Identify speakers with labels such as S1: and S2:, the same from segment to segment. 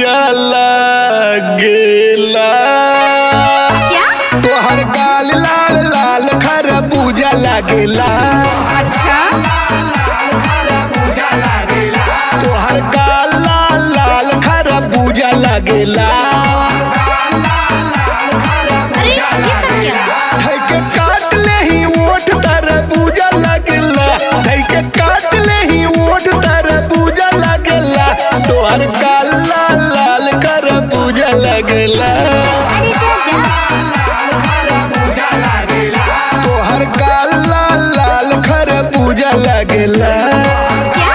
S1: पूजा लागेला
S2: क्या
S1: तोहर गाल लाल लाल खरबूजा लागेला
S2: अच्छा
S1: तोहर गाल लाल लाल खरबूजा लागेला
S2: अरे ये सब क्या
S1: धैके काट ले ही ओठ तरबूजा लागेला धैके काट ले ही ओठ तरबूजा लागेला तोहर गाल लाल लाल खरबूजा लागेला
S2: अरे जा जा
S1: तोहर गाल लाल लाल खरबूजा लागेला
S2: क्या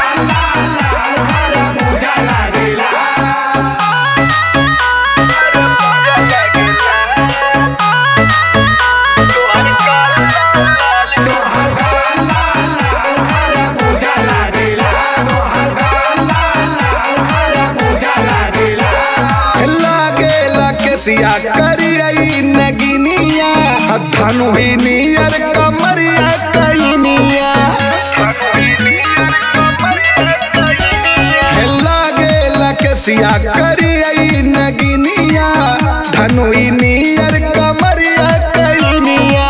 S1: लागेला केसिया करियई नगिनिया धनु ही नियर कमरिया कैनिया हे लागेला केसिया करियई नगिनिया धनु ही नियर कमरिया कैनिया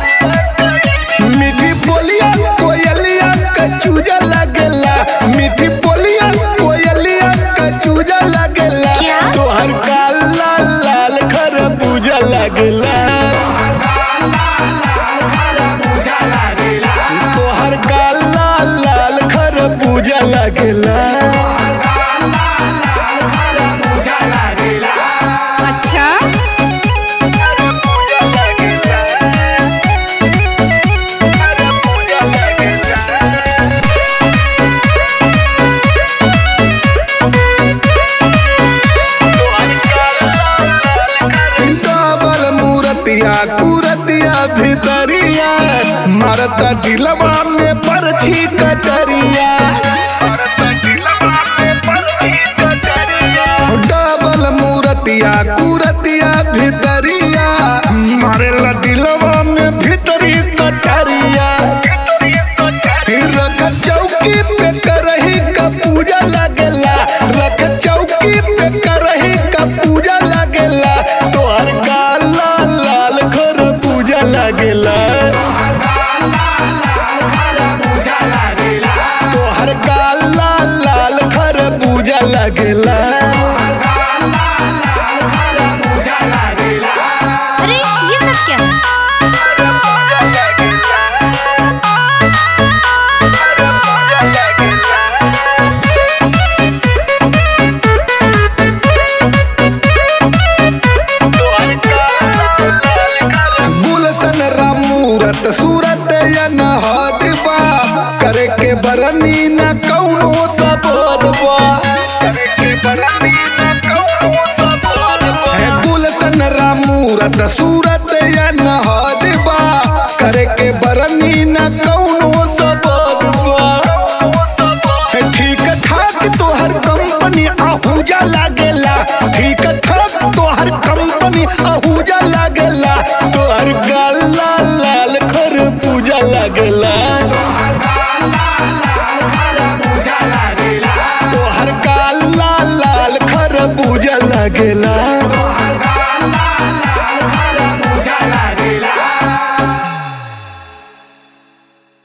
S1: मीठी बोलिया कोयलिया कचूजा लगेला मीठी बोलिया कोयलिया कचूजा लगेला
S2: क्या?
S1: तोहर काल लाल लाल खरबूजा लगेला तोहर काल लाल लाल खरबूजा लगेला
S2: अच्छा
S1: डबल मूरतिया कुरतिया भितरिया मरता दिलवा में परछी कटरिया डबल मूरतिया कुरतिया भितरिया मारेला दिलवा में भितरी कटरिया रख चौकी पे करही का पूजा लगेला रख चौकी पे करही का पूजा लगेला तोहर गाल लाल लाल खर पूजा लगेला तोहर गाल लाल लाल खर पूजा लगेला
S2: अरे ये सब क्या
S1: गुलशन रामूरत सूरत यन हादिबा करे के बरनी न कौनो सबोदबा है गुलशन रामूरत सूरत यन हादिबा करे के बरनी न कौनो सबोदबा है ठीक ठाक तोहर कंपनी आहूजा लागेला ठीक ठाक तोहर कंपनी आहूजा लागेला तोहर गाल लाल लाल खर पूजा लागेला